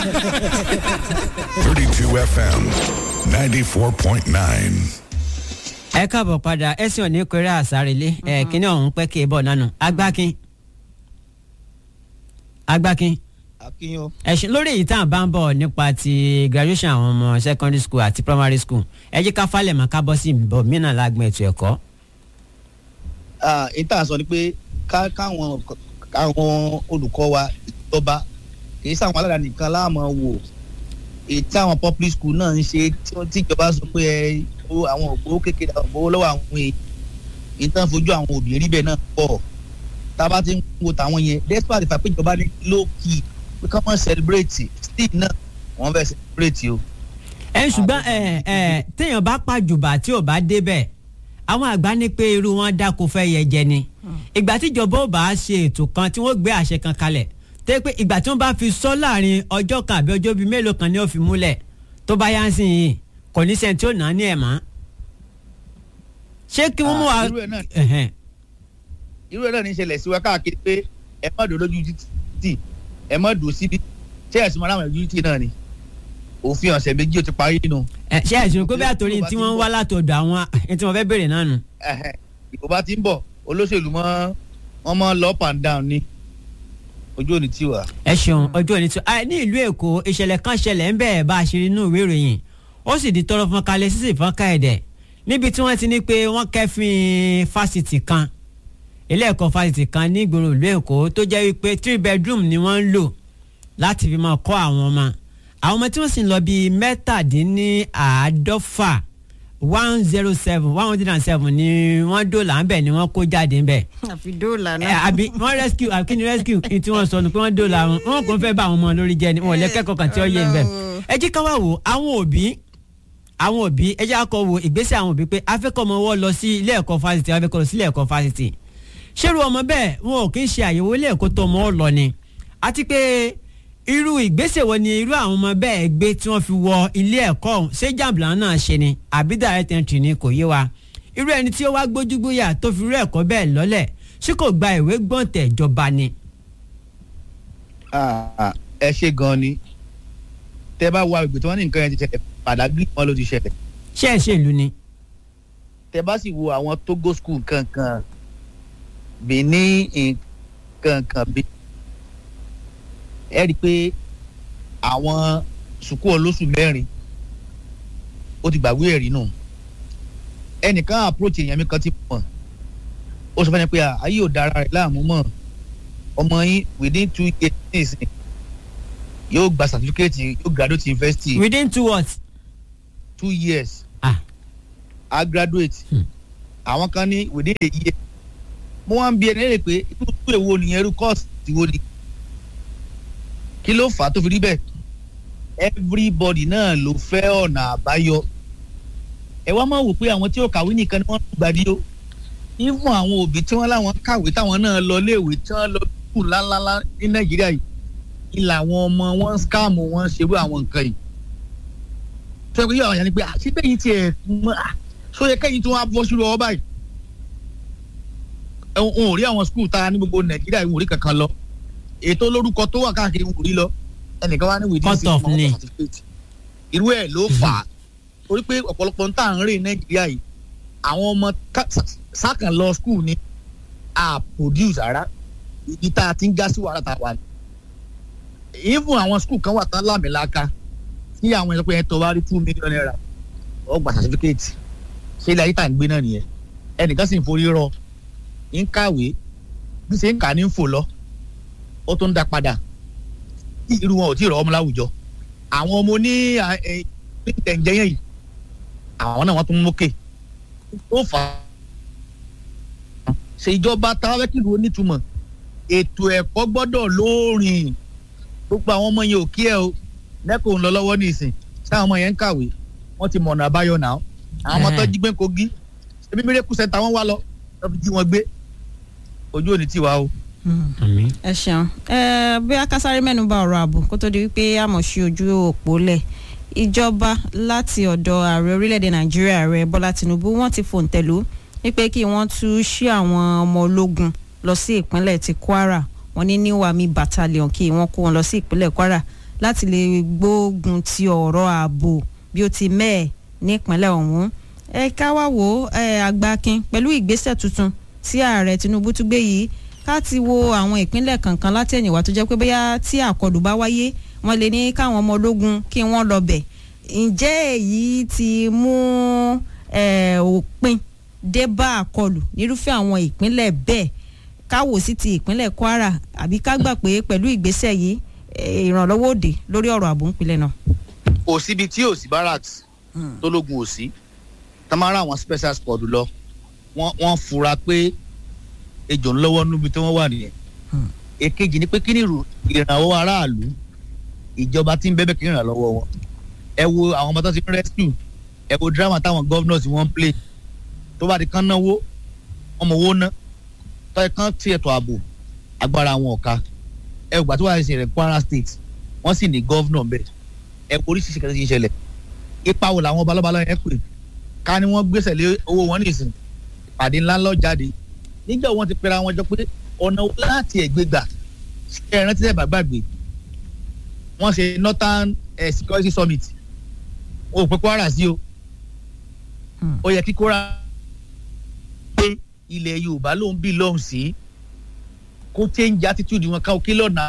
32 FM 94.9. ẹ káàbọ̀ padà ẹ̀sìn òní kéré àsárelé ẹ̀ kíní ọ̀hún pẹ́ kí ẹ bọ̀ nánu agbákin agbákin akínyàn ẹ̀sìn lórí èyí tá à ń bá ń bọ̀ nípa ti graduation àwọn ọmọ secondary school àti primary school ẹ jẹ́ ká falẹ̀ mọ́ ká bọ́ sí ìbọ̀ mìíràn lágbọ̀n ètò ẹ̀kọ́. ìta sọ ni pé ká káwọn káwọn olùkọ́ wa ìjọba kìí sáwọn aládàáni nìkan láàmú wò èyí tí àwọn public school náà ń ṣe tí wọ́n- tí ìjọba sọ pé ẹ owó àwọn ògbówó kékeré àwọn ògbówó lọ́wọ́ àwọn èèyàn ìtàn fojú àwọn òbí rí bẹ́ẹ̀ náà pọ̀ tá a bá ti ń wo tàwọn yẹn despite the fact pé ìjọba ní low key pé ká mọ̀ celebrate still náà wọ́n fẹ́ celebrate o. ẹ ṣùgbọ́n ẹ ẹ téèyàn bá pàjùbà tí ò bá débẹ̀ àwọn àgbà ní pé irú wọn dáko fẹ́ yẹ jẹ ni ìgbà tíjọba ò bá ṣe ètò kan tí wọ́n gbé àṣẹ kan kalẹ̀ tẹ́ pé ìgbà tí wọ́n bá fi sọ láàrin ọjọ́ kan àbí ọjọ́ bíi mélòó kan ni ó fi múlẹ̀ tó bá yá ń sìn yìí kò ní sẹ́ni tí ó nà á ní ẹ̀ mọ́ ṣé kí wọ́n mú wa Ah, irú ẹ̀ náà- Ẹ̀hẹ̀n. irú ẹ̀ náà ní ìṣẹ̀lẹ̀ sí wa káàkiri pé ẹ má dò lójú títì ẹ má dò síbi ṣé ẹ̀sùn mọ́ láwọn ojú títì náà ni òfin ọ̀sẹ̀ méjì ó ti parí nù Ẹ, ṣé ẹ̀sùn pé bẹ́ẹ̀ torí tí wọ́n ń wá látọ̀dọ̀ àwọn ẹni tí wọ́n fẹ́ béèrè náà nù. Ẹ̀hẹ̀, ìbò bá ti ń bọ̀ olóṣèlú mọ́ wọ́n mọ́ lọ up and down ni ojú òní tí wà. ẹ ṣeun ọjọ́ òní tó a ní ìlú èkó ìṣẹ̀lẹ̀ kan ṣẹlẹ̀ ń bẹ̀ẹ̀ bá a ṣe rí inú ìwé ìròyìn ó sì di tọrọ fún kalẹ̀ sísè fún ká ẹ̀dẹ̀ níbi tí wọ́n ti ní pé wọ́n kẹ́fín fásitì kan ilé ẹ̀kọ́ fásitì kan ní ìgboro ìlú èkó tó jẹ́ wípé three bedroom ni wọ́n ń lò láti fi máa kọ́ àwọn ọmọ àwọn ọmọ tí wọ́n sì ń lọ bíi mẹ́tàdínníàádọ́fà one zero seven one hundred and seven ni wọ́n dòlà ń bẹ̀ ni wọ́n kó jáde ń bẹ̀ àfi dóòlà ẹ náà. àbí wọn rescue àbí kí ni rescue kí tí wọn sọ ni pé wọn dóòlà wọn wọn kò fẹ́ bá àwọn ọmọ lórí jẹ ni wọn ò lẹ́kẹ̀kọ̀ọ́ kan tí ó yé ń bẹ̀. ẹ jẹ́ ká wá wò àwọn òbí àwọn òbí ẹ jẹ́ akọ wo ìgbésẹ̀ àwọn òbí pé afẹ́kọ̀ọ́mọ wọ́n lọ sí ilé ẹ̀kọ́ fásitì afẹ́kọ̀ọ́ lọ sí ilé ẹ̀kọ́ fásitì. ṣérú ọmọ bẹ́ẹ̀ wọn ò kí ń ṣe àyẹ̀wò ilé ẹ̀kọ́ tó ọmọ ọ lọ ni àti pé irú ìgbésẹ̀ wo ni irú àwọn ọmọ bẹ́ẹ̀ gbé tí wọ́n fi wọ ilé ẹ̀kọ́ ọ̀hún ṣé jàǹbìlà náà ṣe ni àbí direct entry ni kò yé wa irú ẹni tí ó wá gbójúgbóyà tó fi irú ẹ̀kọ́ bẹ́ẹ̀ lọ́lẹ̀ ṣé kò gba ìwé gbọ̀ǹtẹ̀ ìjọba ni. Ah, ẹ ṣe gan ni tẹ bá wá ìgbè tí wọ́n ní nǹkan yẹn ti ṣẹlẹ̀ pàdágìrì wọn ló ti ṣẹlẹ̀ ṣé ẹ ṣe ìlú ni. tẹ bá sì wo àwọn togo school kankan benin kankan bí ẹ rí i pé àwọn sùkú olóṣù mẹ́rin ó ti gbàgbé ẹ̀rí nù ẹnìkan approach èèyàn mi kan ti mọ̀ ó sọ fún mi pé à, ayé ò dára rẹ̀ láàmú mọ́ ọmọ yín within two years nísìnyí yóò gba certificate yóò graduate university within two words. two years ah a graduate Hmm. àwọn kan ní within a year mo wá ń bi ẹni lè pé irú irú èwo nìyẹn irú course ti wo ni kí ló fà á tó fi rí bẹ́ẹ̀ everybody náà ló fẹ́ ọ̀nà àbáyọ ẹ wá máa wò pé àwọn tí ó kàwé nìkan ni wọ́n ń gbadí ó even àwọn òbí tí wọ́n láwọn kàwé táwọn náà lọ léèwé tí wọ́n lọ kù ńláńlá ní nàìjíríà yìí ni làwọn ọmọ wọn ń scam wọn ń ṣerú àwọn nǹkan yìí tó yẹ kó yọ àwọn yẹn ni pé àti bẹ́yìn tiẹ̀ mọ́ à so yẹ kẹ́yìn tí wọ́n á bọ́ sílùú ọ báyìí ẹ n ò rí àwọn skul ta ní gbogbo nàìjíríà ìwòrí kankan lọ ètò olórúkọ tó wà káàkiri ń rí lọ ẹnìkan wá ní wìdí Cut off ni. irú ẹ̀ ló fà á torí pé ọ̀pọ̀lọpọ̀ ń tà ń rìn nàìjíríà yìí àwọn ọmọ ká- sá- sákàn lọ skul ni a produce ara ibi tá a ti ń já sí wàhálà tá a wà ní. even àwọn skul kan wà tán lámìlaka tí àwọn ẹ̀sọ́ pé ẹ̀ tó wá rí two million naira ó gba certificate ṣé ilé ayé tá à ń gbé náà nìyẹn ẹnìkan sì ń forí rọ ń kàwé bí ṣe ń kà ní ń fò lọ ó tún ń dá padà tí irú wọn ò tí ì rọ ọmọ láwùjọ àwọn ọmọ ní tẹ̀ǹjẹ́ yẹn yìí àwọn náà wọ́n tún mókè ó fà á ṣe ìjọba táwọn kìlú onítùmọ̀ ètò ẹ̀kọ́ gbọ́dọ̀ lóòrìn gbogbo àwọn ọmọ yẹn ò kí ẹ o lẹ́kọ̀ọ́ ń lọ lọ́wọ́ nísìn táwọn ọmọ yẹn ń kàwé wọ́n ti mọ̀nà àbáyọ náà àwọn ọmọ tó jí gbé kogi ebi miracle center wọn wá lọ lọ fi jí wọn gbé ojú òní tiwa o. àmì. ẹ ṣeun ẹ bí akásáré mẹ́nu bà ọ̀rọ̀ ààbò kó tó di wípé àmọ̀ sí ojú òpó lẹ̀ ìjọba láti ọ̀dọ̀ ààrẹ orílẹ̀-èdè nàìjíríà ààrẹ bọ́lá tinubu wọ́n ti fòǹtẹ̀lú wípé kí wọ́n tú sí àwọn ọmọ ológun lọ sí ìpínlẹ̀ ti kwara wọ́n ní new army battalion kí wọ́n kó wọn lọ sí ìpínlẹ̀ kwara láti lè gbógun ti ọ̀rọ̀ ààbò bí ó ti mẹ́ẹ̀ nípínlẹ̀ ọ̀hún ẹ ká wá wò ó ẹ àgbákin pẹ̀lú ìgbésẹ̀ tuntun tí ààrẹ Tinubu tún gbé yìí ká ti wo àwọn ìpínlẹ̀ kankan látẹ̀yìnwá tó jẹ́ pé bóyá tí àkọlù bá wáyé wọ́n lè ní káwọn ọmọ ológun kí wọ́n lọ bẹ̀ ǹjẹ́ èyí ti mú ẹ, òpin dé bá àkọlù nírúfẹ́ àwọn ìpínlẹ̀ bẹ́ẹ̀ káwò sí ti ìpínlẹ̀ Kwara àbí ká gbà pé pẹ̀lú ìgbésẹ̀ yìí ẹ, ìrànlọ́wọ́ òde lórí ọ̀rọ̀ ààbò ńpínlẹ̀ náà. kò síbi tí ò sí barracks tó lógun ò sí tamara àwọn special squad lọ wọ́n wọ́n fura pé ejò ń lọ́wọ́ níbi tí wọ́n wà nìyẹn Hmm. èkejì ni pé kí ni ìrù- ìrànwọ́ aráàlú ìjọba tí ń bẹ́bẹ̀ kí ni ìrànlọ́wọ́ wọn ẹ wo àwọn ọmọ tó ti ń rescue ẹ wo drama táwọn governors wọ́n ń play tó bá di kán náwó ọmọ owó ná tọ́ ẹ kán tí ètò ààbò agbára wọn ọ̀ka ẹ gbà tó wà ní ìṣẹ̀lẹ̀ Kwara state wọ́n sì ní governor bẹ́ẹ̀ ẹ kò oríṣiríṣi kẹsì ti ń ṣẹlẹ̀ ipa wo làwọn balọ́balọ́ yẹn pè ká ní wọ́n gbèsè lé owó wọn nìsín ìpàdé ńlá lọ jáde níjọ́ wọn ti pera wọn jọ pé ọ̀nà wo láti ẹ̀gbẹ́ gbà ṣe é rántí ẹ̀bà gbàgbé wọ́n ṣe northern eh, security summit o ò pé Kwara sí o Hmm. ó yẹ kí Kwara pé ilẹ̀ Yorùbá ló ń bí lọ́hùn sí kó change attitude wọn ká òkè lọ́nà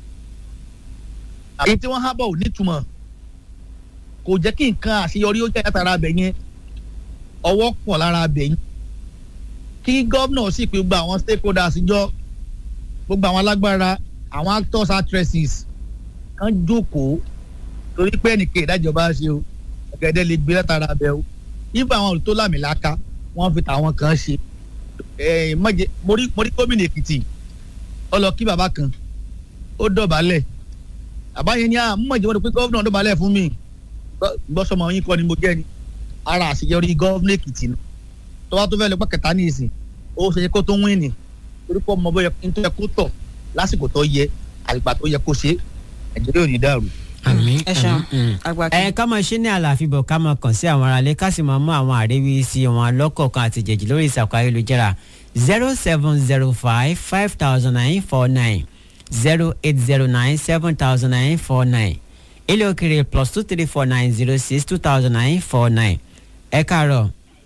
èyí tí wọ́n hábọ̀ ò nítumọ̀ kò jẹ́ kí nǹkan àṣeyọrí ó jẹ́ látara abẹ yẹn ọwọ́ pọ̀ lára abẹ yẹn kí gómìnà sì pé gbogbo àwọn stakeholders jọ gbogbo àwọn alágbára àwọn actors actresses kan jókòó torí pé ẹnìkan ìdájọba ṣe o ọ̀gẹ̀dẹ̀ lè gbé látara abẹ o nígbà àwọn olùtó lámìláka wọ́n fi tàwọn kan ṣe ẹ̀ mọ̀jẹ̀ mo rí mo rí gómìnà Èkìtì ó lọ kí bàbá kan ó dọ̀bálẹ̀ àbáyé ni à ń mọ̀ ìjọba pé gómìnà dọ̀bálẹ̀ fún mi gbọ́sọmọ yín kọ́ ni mo jẹ́ ni ara àṣeyọrí gómìnà Èkìtì nù tó bá tó fẹ́ lọ pẹ́ kẹta ní ìsìn ó ṣe kó tó wín ni torí pé ọmọ bóyá tó yẹ kó tọ̀ lásìkò tó yẹ àgbà tó yẹ kó ṣe Nàìjíríà ò ní dàrú. àmín ẹ ṣeun àmín. àgbákin. ẹ ká máa ṣe ní àlàáfíà bọ̀ ká máa kàn sí àwọn aráalé ká sì máa mú àwọn àríwísí wọn lọ́kọ̀ọ̀kan àti jẹ̀jì lórí ìsàkó ayélujára zero seven zero five five thousand nine four nine zero eight zero nine seven thousand nine four nine ilé òkèrè plus two three four nine zero six two thousand nine four nine ẹ káàárọ̀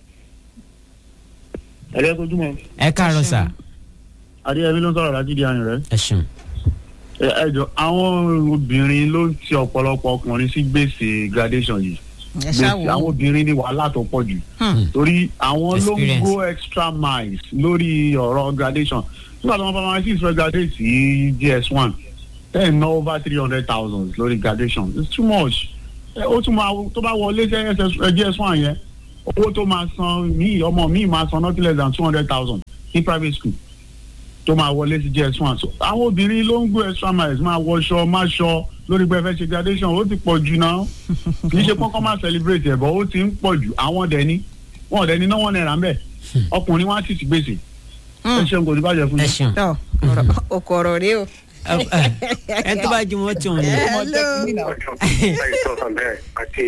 ẹ̀rẹ́ kojúmọ́ ẹ káàárọ̀ sà adéyẹmí ló ń sọ̀rọ̀ láti di àyìn rẹ̀. ẹ ṣeun. ẹ ẹ jọ àwọn obìnrin ló ń ti ọ̀pọ̀lọpọ̀ ọkùnrin sí gbèsè graduation yìí ẹ gbèsè ṣáà àwọn wò ó. obìnrin ní wàhálà tó pọ̀ jù Hmm. torí àwọn ló ń Experience. go extra miles lórí ọ̀rọ̀ graduation nígbà tí wọ́n bá máa ṣì fẹ́ graduate sí gs one ten ná over three hundred thousand lórí graduation it's too much ẹ, ó tún máa tó bá wọlé sí gs one yẹn owó tó máa san mí ọmọ mi máa san nothing less than two hundred thousand ní private school tó máa wọlé sí gs one so àwọn obìnrin ló ń go extra miles máa wọṣọ máa ṣọ lórí pé ẹ fẹ́ ṣe graduation ó ti pọ̀ jù náà kì í ṣe pọ́nkọ́ máa celebrate ẹ̀ bọ́ ó ti ń pọ̀ jù àwọn dẹ̀ ni wọn ò dẹ̀ ní náwó náírà ń bẹ̀ ọkùnrin wọn á sì ti gbèsè ẹ ṣeun kò ní bàjẹ́ fún ẹ mi. ṣeun. tọ ọ̀rọ̀ òkò ọ̀rọ̀ rèé o. ẹ tó bá jí wọn tí òun ní. Hello. àìsàn bẹ́ẹ̀ àti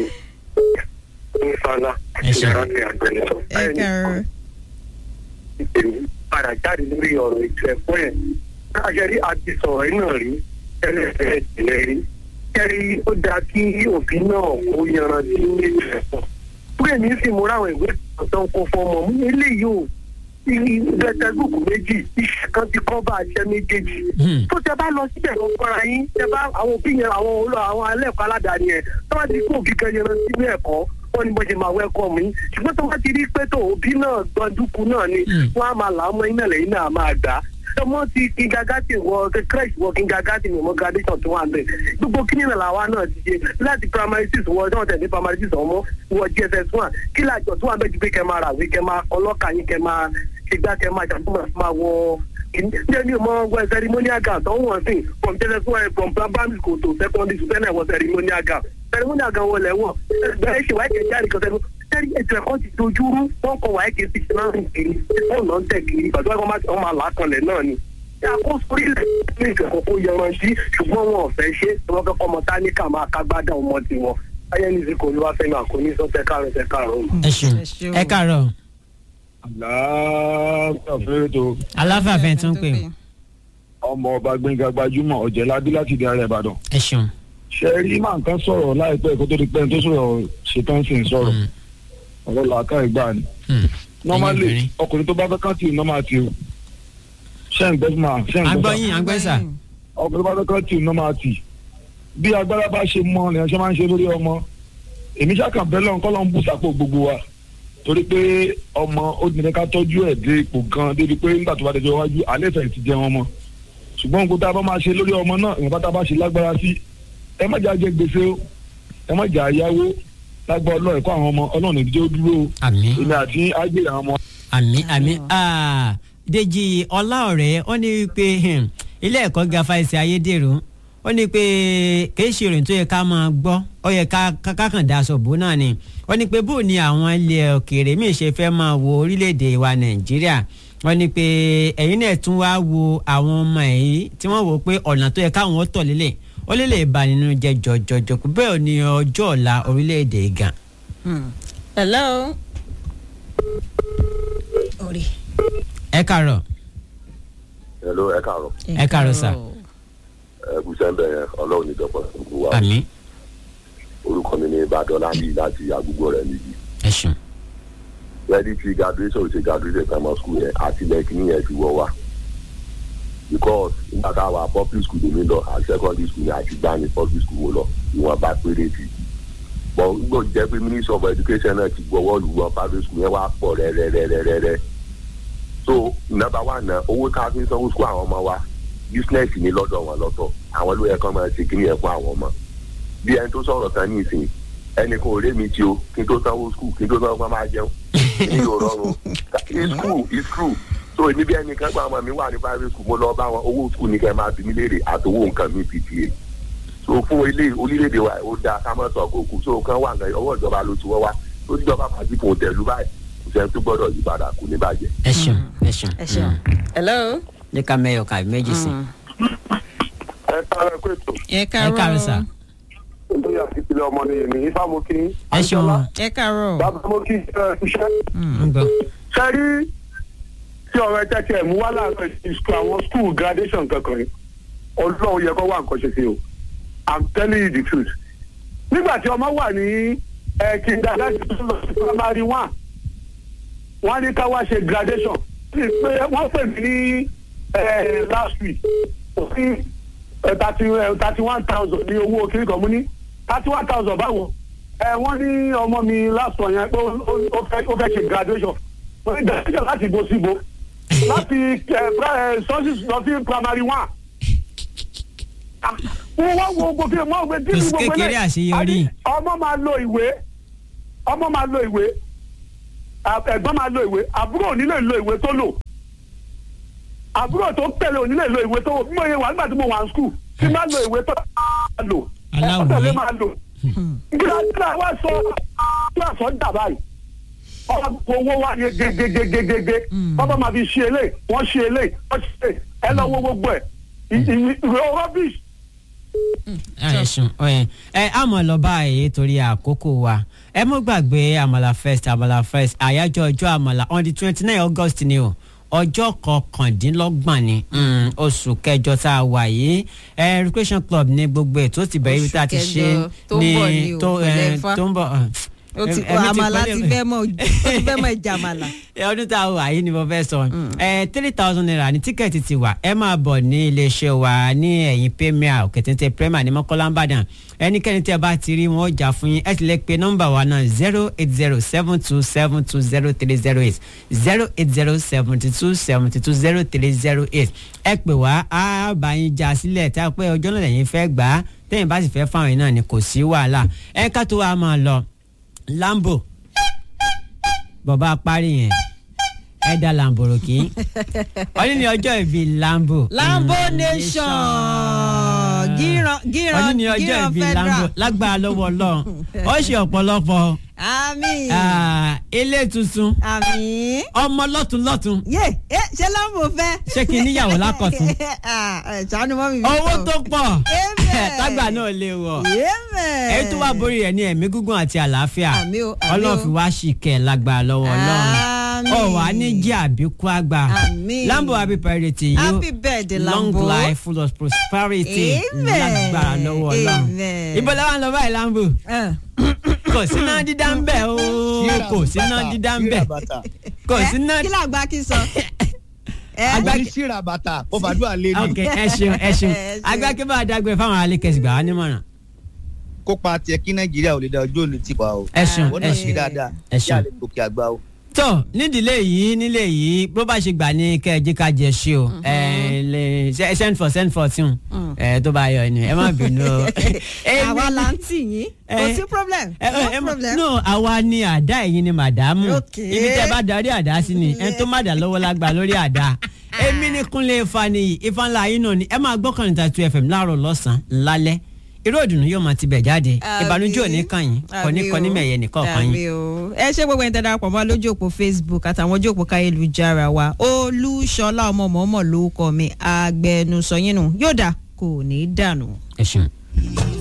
nífàlà Ẹ ṣé. ìyára ti àgbẹnusọ. ẹ káàárọ̀. ìpèmí padà jáde lórí ọ̀rọ̀ ètò ẹ̀kọ́ yẹn. káàkiri rí àti sọ̀rọ̀ yìí náà rí ẹlẹ́sẹ̀ ìpìlẹ̀ rí. kẹ́rí ó dáa kí òfin náà kó yanrantí ní ètò ẹ̀kọ́. bóyá mi sì múra àwọn ìwé tó ń kó fọmọ mú eléyìí ò bẹ́tẹ́gùkù méjì iṣẹ́ kan ti kọ́ bá aṣẹ́ méjèèjì Hmm. tó tẹ bá lọ síbẹ̀ lọ kọ́ra yín tẹ bá àwọn òbí yẹn àwọn olú àwọn alẹ́kọ̀ọ́ aládàáni yẹn tó bá ti kó òbí kan yẹn lọ sínú ẹ̀kọ́ wọ́n ní bó ṣe máa wẹ́kọ̀ mí ṣùgbọ́n tó bá ti rí pé tó òbí náà gbọ́ndúkú náà ni Mm. wọ́n á máa là á mọ́ iná lẹ́yìn náà máa gbà á ọmọ ti kingagati wọ crèche wọ kingagati ní ọmọ graduation tó wà ń bẹ gbogbo kí nìyẹn làwa náà ti ṣe láti primary six wọ ọdún ọ̀tẹ̀ ní primary six ọmọ wọ gss one kí làjọ tó wà ń bẹ ju pé kẹ máa ràwé kẹ máa ọlọ́kà yín kẹ máa ṣègbà kẹ máa ṣàtúmọ̀ máa wọ ǹjẹ́ ní ọmọ ọgbọ́n ceremonial gown tó ń wọ̀n sí from jss one from primary school to secondary school tẹ́lẹ̀ wọ ceremonial gown ceremonial gown wọlé wọ̀ bẹ́ẹ̀ ṣe wáyé kẹjá nìkan sẹ́nu tẹ́lẹ̀ ètò ẹ̀kọ́ ti dojúrú wọ́n kọ wáyé kejì sí náà rìn kiri wọ́n lọ ń tẹ̀ kiri pàtó wọn máa wọn máa là á kanlẹ̀ náà ni. àkóso orílẹ̀ ní ìfẹ̀kọ̀ kó yanrantí ṣùgbọ́n wọn ò fẹ́ ṣe tí wọ́n fẹ́ kọ́ ọmọ táníkà máa kágbádá ọmọ tiwọn ayélujára kò ní wá fẹ́ náà kò ní sọ fẹ́ káàrọ̀ fẹ́ káàrọ̀ o. ẹ ṣeun Ẹ ṣeun. ẹ káàárọ̀ àlàáfíà fẹ́rẹ́ tó aláfààfẹ́ tó ń pè ọmọ ọba gbẹ̀ngà gbajúmọ̀ ọ̀jẹ̀ládé láti di ara ìbàdàn. ẹ ṣeun. ṣe rí máa nǹkan sọ̀rọ̀ láìpẹ́ kó tó di pẹ́ tó sọ̀rọ̀ ṣetán sí ń sọ̀rọ̀ ọ̀rọ̀ làákà ìgbà ni. Hmm. normally obìnrin. ọkùnrin tó bá fẹ́ kán tì normal tì o ṣé ń gbẹ́ máa ṣé ń gbẹ́ agbọ́yìn agbẹ́sà ọkùnrin tó bá fẹ́ kán tì normal tì bí agbára bá ṣe mọ ni ṣe máa ń ṣe lórí ọmọ èmi ṣàkàn bẹ́ẹ̀ lọ́n kọ́ lọ́n bù sápò gbogbo wa torí pé ọmọ ó dìde ká tọ́jú ẹ̀ dé ipò gan débi pé nígbà tó bá dẹjọ́ iwájú alẹ́ ìfẹ̀ ti jẹ wọn mọ́ ṣùgbọ́n nǹkan tá a bá máa ṣe lórí ọmọ náà ìwọ̀n tá a bá ṣe lágbára sí ẹ má jà jẹ gbèsè o ẹ má jà yáwó lágbá ọlọ́ọ̀ ẹ̀kọ́ àwọn ọmọ ọlọ́run ìdíjọ́ dúró o àmì èmi àti ágbèrè àwọn ọmọ àmì àmì ah, Dèjì Ọláọ̀rẹ́ ó ní pé hmm, ilé ẹ̀kọ́ ga fáìsì ayédèrú ó ní pé kìí ṣe ìròyìn tó yẹ ká máa gbọ́ ó yẹ ká ká- ká kàn dá aṣọ bò náà ni ó ní pé bóò ni àwọn ilẹ̀ òkèèrè míì ṣe fẹ́ máa wo orílẹ̀-èdè wa Nàìjíríà wọ́n ní pé ẹ̀yin náà tún wá wo àwọn ọmọ yìí tí wọ́n wò ó pé ọ̀nà tó yẹ káwọn ó tọ̀ lélẹ̀ ó lè lè bà nínú jẹ́ jọjọjọ kú bẹ́ẹ̀ ò ní ọjọ́ ọ̀la orílẹ̀-èdè gan. hello. orí. ẹ kàárọ̀ hello ẹ káàárọ̀ Ẹ káàárọ̀ sà. ẹ kú sẹ́ńbẹ̀ yẹn ọlọ́run níjọba gbogbo wa àmì orúkọ mi ní ìbàdàn bíi láti àgùgbò rẹ̀ níbi ẹ ṣeun. ready to graduation ṣe graduation primary school yẹn àti lẹ́kìnní yẹn ti wọ́ wa because nígbà tá a wà public school lèmi lọ àti secondary school yẹn àti gbá ní public school mo lọ ìwọ̀n bá péré ti bọ̀ nígbà tó jẹ́ pé ministry of education náà ti gbọ́wọ́ lù wọ́n private school yẹn wá pọ̀ rẹ́rẹ́rẹ́rẹ́rẹ́ so number one náà owó tá a fi ń sanwó school àwọn ọmọ wa business ní lọ́dọ̀ wọn lọ́tọ̀ àwọn ló yẹ kán máa ṣe kíní ẹ̀ fún àwọn ọmọ bí ẹni tó sọ̀rọ̀ tán ní ìsìn ẹnì kan ò lé mi tí o kí n tó sanwó school kí n tó sanwó kán máa jẹun ní yóò rọrùn it's true it's true so èmi bí ẹnì kan gba ọmọ mi wà ní private school mo lọ bá wọn owó school ní kẹ́ máa bí mi léèrè àtowó nǹkan mi pta so fún ilé orílẹ̀-èdè wa ó dáa ká má sọ kókó so kan wà nǹkan ọwọ́ ìjọba ló ti wọ́ wá tó tíjọba pàtí kò tẹ̀lú báyìí kò sẹ́ni tó gbọ́dọ̀ yí padà kò ní bàjẹ́. ẹ ṣeun ẹ ṣeun. ẹ ṣeun. hello. ní ká mẹ́yọ̀ ká méjì sí. ẹ káàárọ̀ pé tó ẹ ẹ káàárọ̀ sà. nítorí àti ìpìlẹ̀ ọmọ nìyẹn ní ifá mo kí ẹ ṣeun. ẹ káàárọ̀. bàbá mo kí ẹ iṣẹ́ ń gbọ́. sẹ́rí tí ọ̀rọ̀ ẹ̀jẹ̀ tiẹ̀ mú wá láàárọ̀ ìsukù àwọn skul graduation kankan ni ọlọ́run yẹ kó wà nǹkan ṣe sí o i'm telling you the truth nígbà tí ọmọ wà ní ẹ kindergarten tó lọ sí primary one wọ́n ní ká wá ṣe graduation Sì pé wọ́n pè mí ní ẹ, last week òfin thirty thirty one thousand ní owó kiri kan mú ní thirty one thousand báwo ẹ wọ́n ní ọmọ mi last one yẹn pé ó- ó- ó fẹ́ ó fẹ́ ṣe graduation ó ní graduation láti bo síbo láti sources lọ sí primary one. Ah, wọ́n wá wo gbogbo mọ́ òwe tí Kò sí gbogbo kékeré eléyìí. àṣeyọrí. Àní ọmọ máa lo ìwé ọmọ máa lo ìwé à- ẹ̀gbọ́n máa lo ìwé àbúrò ò ní lè lo ìwé tó lò àbúrò tó tẹ̀lé ò ní lè lo ìwé tó wò bí mo yẹ wà nígbà tí mo wà ní skul tí máa lo ìwé tó máa lò Aláwòye. ẹ̀kọ́ tẹ̀lé máa lò gíláàsì wá sọ gíláàsì ọ̀ dà báyìí ọba owó wa yẹ gegegegege bàbá máa fi ṣe eléyìí wọ́n ṣe eléyìí wọ́n ṣe eléyìí ẹ lọ wo gbogbo ẹ̀ ìwé rubbish ẹ ṣeun ẹ ẹ àmọ́ lọ báyìí torí àkókò wa ẹ mọ́ gbàgbé àmàlà first àmàlà first àyájọ́ ọjọ́ àmàlà on the twenty nine august ni o ọjọ́ kọkàndínlọ́gbọ̀n ni mm, oṣù kẹjọ tá a wà yìí ẹ recreation club ní gbogbo ètò ti bẹ̀rẹ̀ ibi tá a ti Oṣù ṣe kẹjọ tó ń bọ̀ ni o, tó ẹ, pẹ̀lẹ́ Ifá. tó ń bọ̀ ẹ, ó ti ẹ̀mí ti àmàlà pẹ́lẹ́- ti fẹ́ mọ ó ti fẹ́ mọ ìjàmàlà. ẹ, ọdún tá a wà yìí ni mo fẹ́ sọ ẹ three thousand naira ní tíkẹ́ẹ̀tì ti wà ẹ máa bọ̀ ní iléeṣẹ́ wa ní ẹ̀yìn premier òkètéńté premier ní mọ́kànlá ìbàdàn ẹnikẹ́ni tí ẹ bá ti rí wọn ó jà fún yín ẹ sì lè pe nọ́mbà wa náà zero eight zero seven two seven two zero three zero eight zero eight zero seventy two seventy two zero three zero eight ẹ pè wá á bá yín já sílẹ̀ tá a pé ọjọ́ náà lẹ́yìn fẹ́ gbà á tẹ́yìn bá sì fẹ́ fáwọn yìí náà ni kò sí wàhálà ẹ ká tó wa máa lọ lambo bọ̀bá parí yẹn ẹ da lamboroki ọdún ní ọjọ́ ìbí lambo. lambo nation gíran gíran ọdún ní ọjọ́ gíran ìbí lambo federal. lágbára lọ́wọ́ ọlọ́run ó ṣe ọ̀pọ̀lọpọ̀ àmín ah, ilé tuntun àmín. ọmọ lọ́tún lọ́tún yé ẹ ṣé lambo fẹ́. ṣé kí n níyàwó lákọ̀tún Ah, ẹ, ṣàánú mọ́ mi. owó tó pọ̀ Amen. tágbà náà lè wọ̀ Amen. èyí tó wà borí rẹ̀ ní ẹ̀mí gígùn àti àlàáfíà Àmín o, àmín ọlọ́run o. fi wá ṣìkẹ́ lágbára lọ́wọ́ ọlọ́run Àmín. ọ̀ wá ní jẹ́ àbíkú àgbà Àmín. lambo happy birthday you Happy birthday, long Lambo. life full of prosperity Amen. lágbára lọ́wọ́ ọlọ́run Amen. ìbọn làwọn lọ báyìí lambo Eh. kò sí náà dídá ń bẹ̀ o kò sí náà dídá ń bẹ̀ kò sí náà kí làgbà kí sọ. Eh? Àgbà- àgbà síra bàtà ó fàdúrà lé ok ní ẹ ṣeun ẹ ṣeun Ẹ ṣeun. agbákébà dágbére fáwọn alẹ́kẹ̀sì gbà wá nímọ̀ràn kópa tiẹ̀ kí nàìjíríà ò lè da ọjọ́ òní tipa o ẹ ṣeun wọn ẹ náà ṣeun ṣe dáadáa ẹ ṣeun. yà lè gòkè àgbà o. tó nídìílé yìí nílé yìí bó bá ṣe gbà ní kẹjẹ ká jẹ ṣe o ẹ lè ṣe- send for send for tún ẹ tó bá yọ ẹni ẹ má bínú o. àwa là ń tì yín kò Eh, sí problem ẹ ẹ ẹ no problem. no àwa ni àdá ẹ̀yin ni màdámù Ok. ibi tẹ bá darí àdá sí ni ẹ tó má dà lọ́wọ́ lágbà lórí àdá èmi ni kúnlẹ̀ ifá ni ifá ńlá yín náà ni ẹ máa gbọ́ kàn níta two fm láàárọ̀ lọ́sàn-án lálẹ́ irú ìdùnnú yóò máa ti bẹ̀ jáde ìbànújẹ́ ò ní kàn yín kò ní kọ́ ní mẹ̀yẹ nìkan kan yín. Àmì o. ẹ ṣe gbogbo ẹni tẹ́ darapọ̀ mọ́ lójú òpó facebook àtàwọn ojú òpó káyélujára wa olúṣọlá ọmọ mọ́mọ́ lórúkọ mi agbẹnusọ yín nù yóò dà kò ní í dànù. ẹ ṣeun.